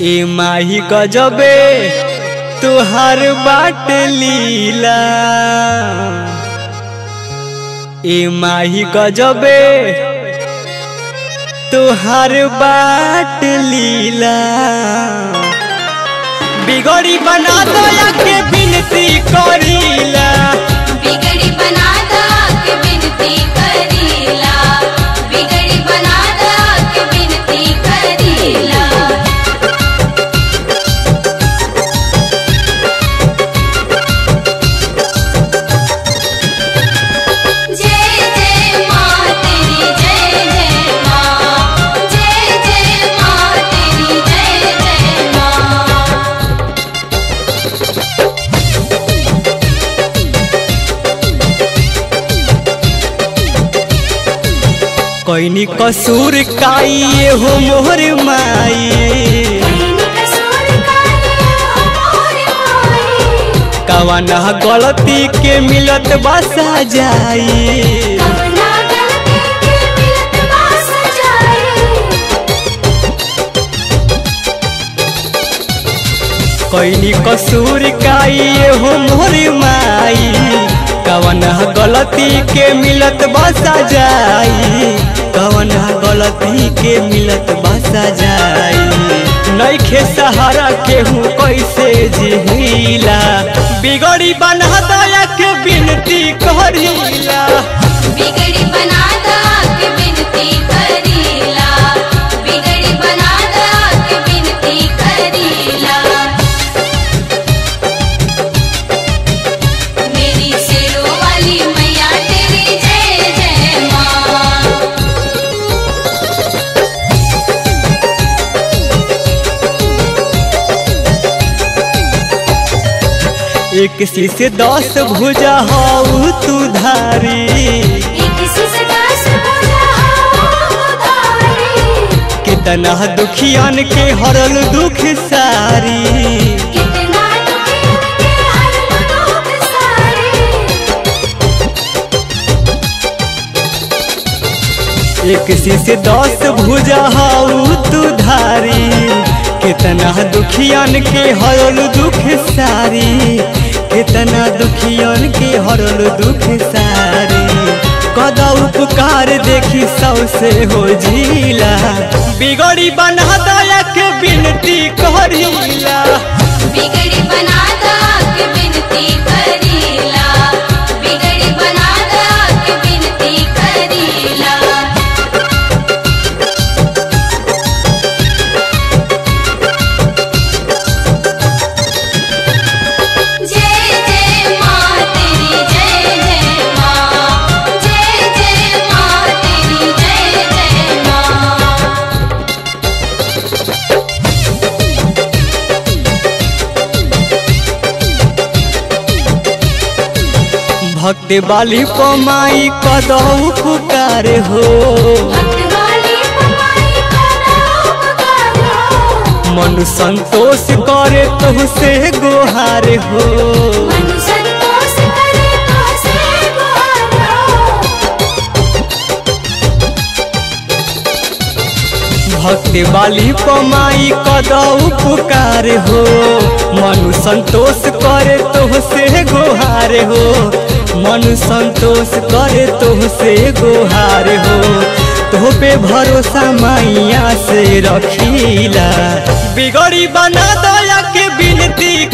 ए माही गजबे तुहार बाट लीला ए माही गजबे तुहार बाट लीला बिगड़ी बना दया के बिनती करीला बिगड़ी बना दा के बिनती करीला बिगड़ी बना दा के बिनती करीला जय जय माँ तेरी जय जय माँ जय जय माँ तेरी जय जय माँ कोइनी कसूर काई हो मोहर माई कवना गलती के मिलत बसा जाई कोइनी कसूर काई हो मोहर माई कवना गलती के मिलत बसा जाई कवना गलती के मिलत बसा जाई नइखे सहारा केहू कैसे जिहिला बिगड़ी बना दया के बिनती करीला बिगड़ी बना दा के बिनती करीला बिगड़ी बना दा के बिनती करीला मेरी सिरों वाली मैया तेरी जय जय माँ एक शीश दस भुजा हऊ तू धारी एक से दस बजा उधारी कितना दुखियन के हरल दुख सारी कितना दुखी के हर दुख सारी एक शीश दस भुजा हऊ तू धारी कितना दुखियन के हरल दुख सारी कितना दुखियन के हरल दुख सारी कदा उपकार देखी सबसे हो झीला बिगड़ी बना दया के बिनती करीला बिगड़ी बना दा के बिनती करीला बिगड़ी बना दा के बिनती करीला जय जय माँ तेरी जय जय माँ जय जय माँ तेरी जय जय माँ भक्त बाली पमाई कदऊ पुकार हो भक्तवाली पमाई का उपकार हो मन संतोष करे तुहसे गोहार हो मनु संतोष करे तो से गुहार हो भक्त बाली पमाई कदऊ पुकार हो मन संतोष करे तुहसे गोहार हो मन संतोष करे तुहसे गोहार हो तो पे भरोसा मैया से रखीला बिगड़ी बना दया के बिनती